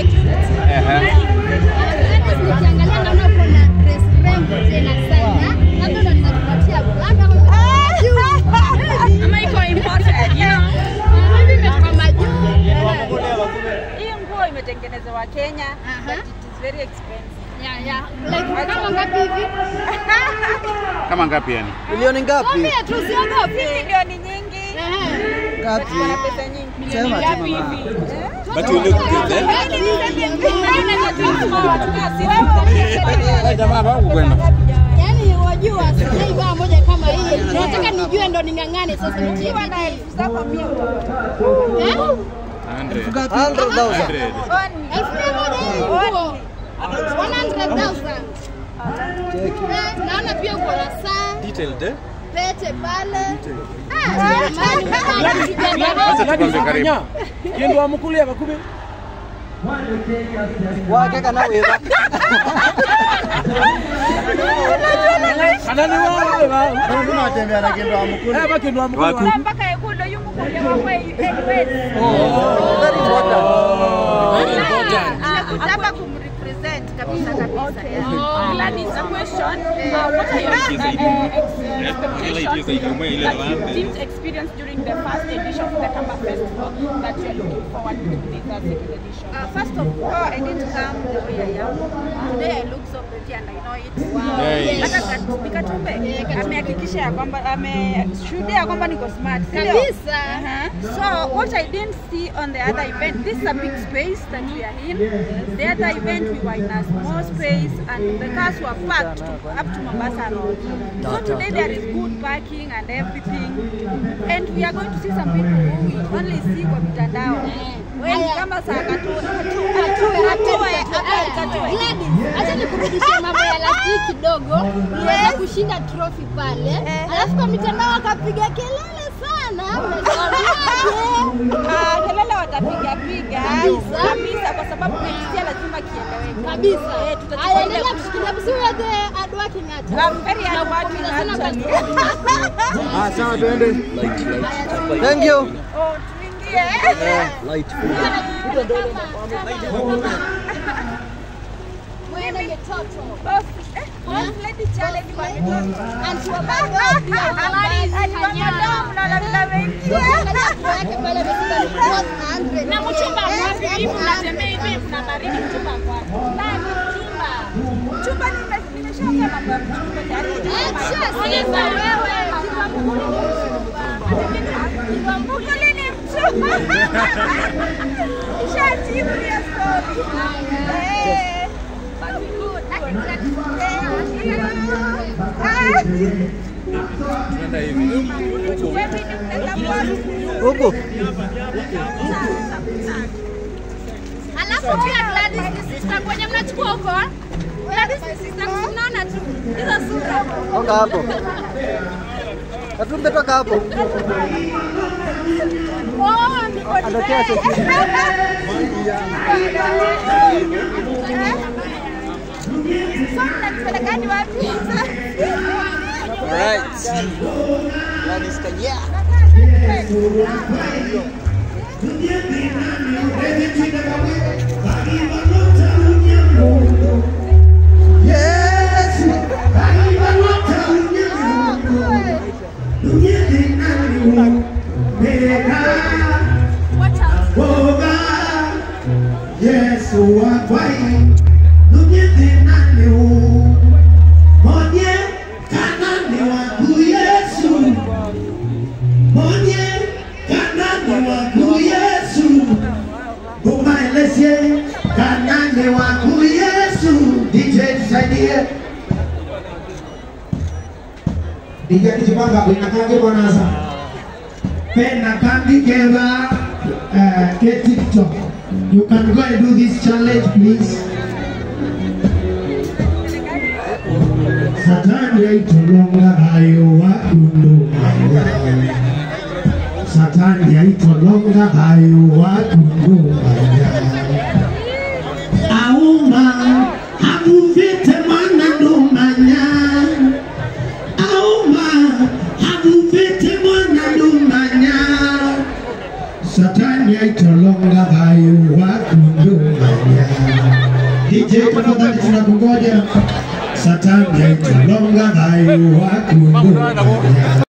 security. Ehe. Nikiangalia naona uko na dress rembo tena sana. Labda unaweza kupatia labda Ama iko imported, you know. hivi imetoka majuu. Hii nguo imetengenezewa Kenya, but it is very expensive. Yeah, yeah. Like kama ngapi hivi? Kama ngapi yani? Milioni ngapi? Mwambie tu usiogope. Milioni nyingi. Ehe. Ngapi? Wana pesa nyingi. Sema tu mama. But you look good eh? Jamaa wangu kwenda. Yaani wajua sijai baa moja kama hii. Nataka nijue ndo ning'ang'ane sasa nitie Ukiwa na bidii. elfu zako mia utapata. Eh? 100. 100,000. 100. Only. Elfu mia moja hii nguo. 100,000. Cheki. Eh, Naona pia uko na saa, Detailed eh? pete pale. Ah, jamani, kijana Acha tukwambie karibu. Kindu wa mukulia bakube. Wake kana wega. Anani wao ba. Lazima watembea na kindu wa mkulu. Eh ba kindu wa mukulia. Waku. mpaka ekundo yumukulia wakwe anyway. Very important. Nimekuja hapa kumrepresent kabisa kabisa. yeah. Gladys, a question. Uh, what are your uh, ex- expectations that you didn't experience during the first edition of the Kamba Festival that you are looking forward to this uh, second edition? Uh, first of all, I didn't come the way I am. Today I look so pretty and I know it. Yes. Hata Kat- Katumbe amehakikisha ya kwamba ameshuhudia ya kwamba niko smart. si ndio? Kabisa. Uh-huh. So what I didn't see on the other event, this is a big space that we are in. The other event we were in a small space and the cars were packed to, up to Mombasa Road. So today there is good parking and everything. And we are going to see some people who we only see kwa mitandao. Wengi Haya. kama saa katue Atue, atue, atue. Gladys, acha nikurudishie mambo ya last week kidogo. Niweza kushinda trophy pale. Alafu kwa mitandao akapiga kelele sana. Unatuambiaje? Ah, kelele watapiga piga Kabisa. kabisa, kwa sababu next year lazima kieleweke Kabisa. Eh, tutachukua Haya, ile- endelea kushikilia. Msi wewe the hard working artist. I'm very hard working Nakupongeza sana actually. but- Ah, sawa tuende. Thank you. Oh, tuingie. Light. Mwende mtoto. Boss, eh, boss lady challenge kwa mitoto. Anti wa bado pia Gladys Kanyana. Na mchumba ngapi hivi mnatembea hivi kuna baridi mchumba ngapi? Nani mchumba? Chumba nime- nimeshaongea mambo ya mchumba tayari. Onyesha wewe. Mkuli ni mchumba. Nishajibu hiyo story. Eh, but good. Eh, ah. Tunaenda hivi. Huku. Wewe ni mnaenda kwa- Huku. Alafu pia Gladys ni sister kwenye mnachukua huko. Gladys ni sister mnaona tu hizo sura. Toka hapo. Katumbe toka hapo. Oh, niko Anatokea security. Mnanipelekani wapi? Alright. Gladys Kanyana. Yesu wakwai nunyiti nani u monye kanani waku Yesu monye kanani waku Yesu umaelezie kanani waku Yesu DJ tusaidie DJ kijipanga inakange bonanza pena kandi keva uh, ke TikTok you can go and do this challenge please Satani aitolonga hayo wakundu maya Satani aitolonga hayo wakundu maya Auma havuvite mwana ndumanya Auma havuvite mwana ndumanya Satani aitolonga hayo wakundu maya DJ tafadhali tunakungoja. Satani yaitwa longa dhayu wakungoja.